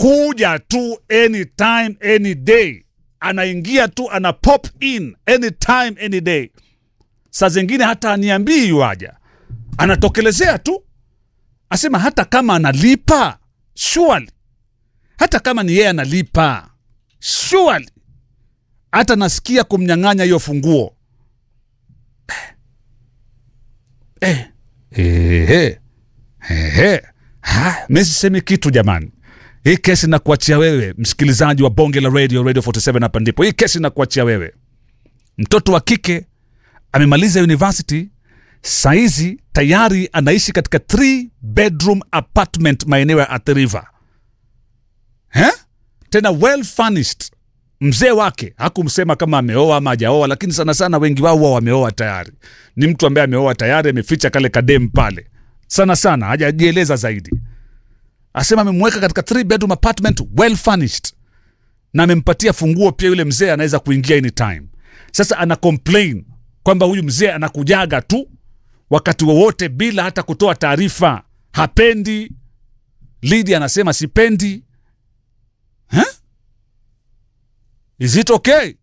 anakuja tu anytime any day anaingia tu ana pop in anytime any day saa zingine hata aniambii yuaja anatokelezea tu asema hata kama analipa surely hata kama ni yeye analipa surely hata nasikia kumnyang'anya hiyo funguo eh. Ehe. Ehe. Ha, mi sisemi kitu jamani hii kesi nakuachia wewe msikilizaji wa bonge la radio radio 47 hapa ndipo hii kesi nakuachia wewe mtoto wa kike amemaliza university saizi tayari anaishi katika three bedroom apartment maeneo ya Athi River eh? tena well furnished mzee wake hakumsema kama ameoa ama hajaoa lakini sana sana wengi wao huwa wameoa tayari ni mtu ambaye ameoa tayari ameficha kale kadem pale sana sana hajajieleza zaidi asema amemweka katika three bedroom apartment well furnished na amempatia funguo pia yule mzee anaweza kuingia anytime sasa ana complain kwamba huyu mzee anakujaga tu wakati wowote bila hata kutoa taarifa hapendi lidi anasema sipendi huh? is it okay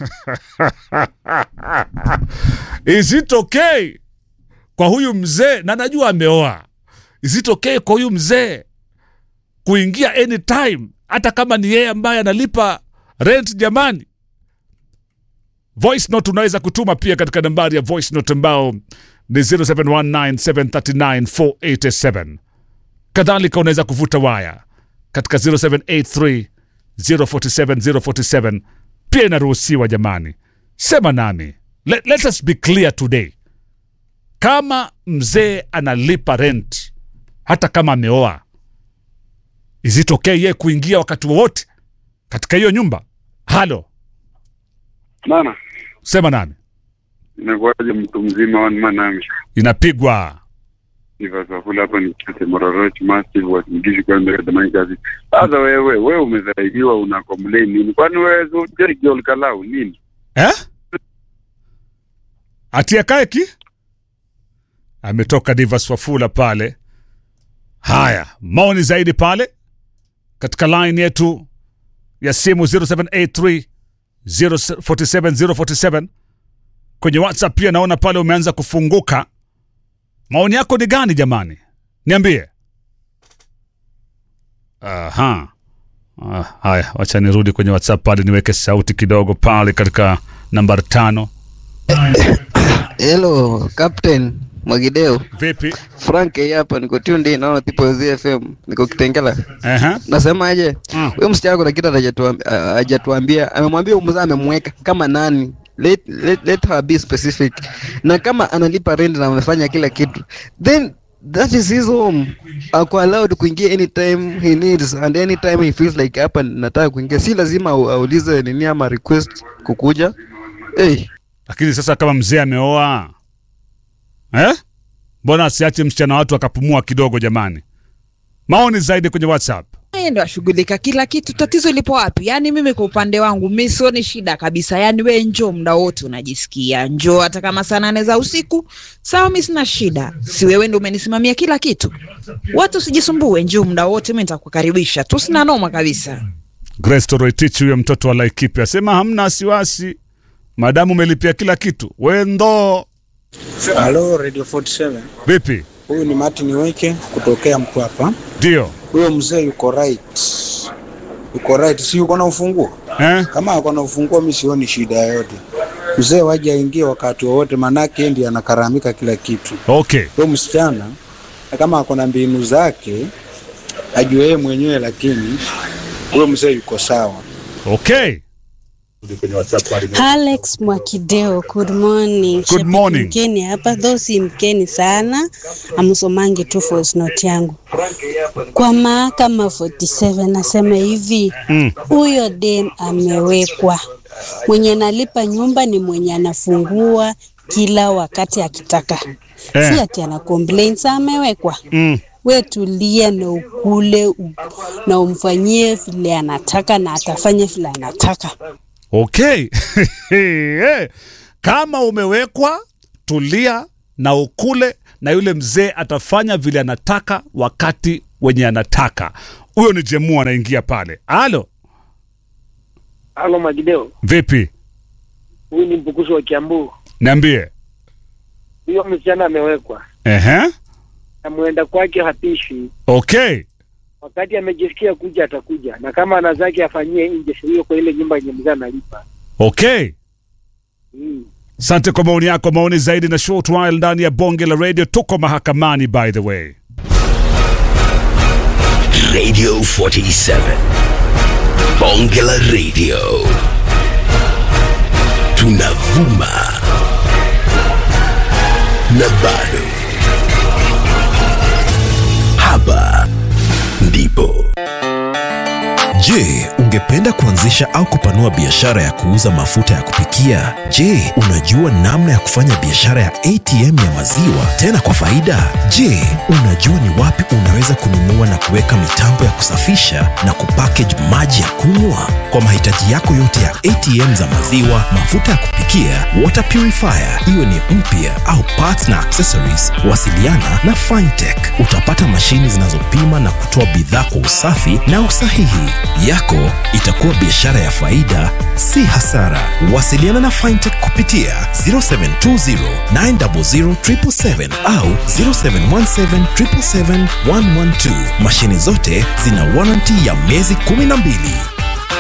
is it okay kwa huyu mzee na najua ameoa is it okay kwa huyu mzee kuingia anytime hata kama ni yeye ambaye analipa rent jamani voice note unaweza kutuma pia katika nambari ya voice note ambao ni 0719739487 kadhalika unaweza kuvuta waya katika 0783 047 047 pia inaruhusiwa jamani sema nami let, let us be clear today kama mzee analipa rent hata kama ameoa is it okay ye kuingia wakati wowote katika hiyo nyumba halo Bana, sema nami inakuwaje mtu mzima one man army? inapigwa Nivasafula hapa ni kete Mororoch Massive wasingishi kwa mbele tamani kazi. Sasa wewe, wewe umesaidiwa una complain nini? Kwani wewe so jeri girl kalau nini? eh? atia kaeki ametoka Divas Wafula pale. Haya, maoni zaidi pale katika line yetu ya simu 0783 047 047 kwenye WhatsApp pia naona pale umeanza kufunguka. Maoni yako ni gani jamani? Niambie. Aha. Ah, haya, wacha nirudi kwenye WhatsApp pale niweke sauti kidogo pale katika nambari tano. Hello, Captain Mwagideo. Vipi? Frank hii hapa niko tuned in naona tipo ZFM. Niko Kitengela. Aha. Nasemaje? Mm. Huyo msichana kuna kitu hajatuambia, hajatuambia. Amemwambia huyo mzee amemweka kama nani? Let, let, let her be specific. Na kama analipa rent na amefanya kila kitu. Then that is his home. Ako allowed kuingia anytime he needs and anytime he feels like hapa nataka kuingia. Si lazima au- aulize nini ama request kukuja. Hey, Lakini sasa kama mzee ameoa eh? Mbona asiache msichana watu akapumua kidogo jamani? Maoni zaidi kwenye WhatsApp. yeye ndo ashughulika kila kitu. Tatizo lipo wapi? Yaani mimi kwa upande wangu mi sioni shida kabisa. Yaani we njoo muda wote unajisikia, njoo hata kama saa nane za usiku, sawa, mi sina shida. Si wewe ndo umenisimamia kila kitu, watu usijisumbue, njoo muda wote, mi nitakukaribisha tu, sina noma kabisa. Grace Toroitich huyo mtoto wa Laikipia asema hamna wasiwasi, madamu umelipia kila kitu. Wendo Halo Radio 47. vipi? Huyu ni Martin Weke kutokea Mtwapa. Ndio Huyo mzee yuko right. Yuko right, si yuko na ufunguo? eh? Kama ako na ufunguo mimi sioni shida yoyote. Mzee waje aingie wakati wowote manake yeye ndiye anakaramika kila kitu. Okay, Huyo msichana na kama ako na mbinu zake ajue yeye mwenyewe, lakini huyo mzee yuko sawa. okay. Alex Mwakideo, good morning. Good morning. Mkeni hapa, though si mkeni sana, amsomangi tu voice note yangu kwa mahakama 47 nasema hivi Mm. huyo dem amewekwa, mwenye analipa nyumba ni mwenye anafungua kila wakati akitaka, Eh. si ati ana complain. Sa amewekwa Mm. we tulia na ukule u- na umfanyie vile anataka na atafanya vile anataka. Okay. Eh, Kama umewekwa tulia na ukule na yule mzee atafanya vile anataka wakati wenye anataka. huyo ni jemu anaingia pale alo Halo Magideo, vipi huyu ni mpukuzi wa Kiambu. niambie Huyo msichana amewekwa Ehe. na mwenda kwake hapishwi. okay Wakati amejisikia kuja atakuja, na kama ana zake afanyie nje, sio hiyo kwa ile nyumba yenye mzee analipa. okay Mm. Asante kwa maoni yako. Maoni zaidi na short while ndani ya bonge la radio. Tuko mahakamani by the way. Radio 47. Bongela Radio. Tunavuma. Na bado. Hapa ndipo. Je, ungependa kuanzisha au kupanua biashara ya kuuza mafuta ya kupikia? Je, unajua namna ya kufanya biashara ya ATM ya maziwa tena kwa faida? Je, unajua ni wapi unaweza kununua na kuweka mitambo ya kusafisha na kupackage maji ya kunywa? Kwa mahitaji yako yote ya ATM za maziwa, mafuta ya kupikia, water purifier, iwe ni mpya au parts na accessories, wasiliana na Fintech. Utapata mashini zinazopima na kutoa bidhaa kwa usafi na usahihi. Yako itakuwa biashara ya faida, si hasara. Wasiliana na Fintech kupitia 0720 900 777 au 0717 777 112. Mashini zote zina warranty ya miezi 12.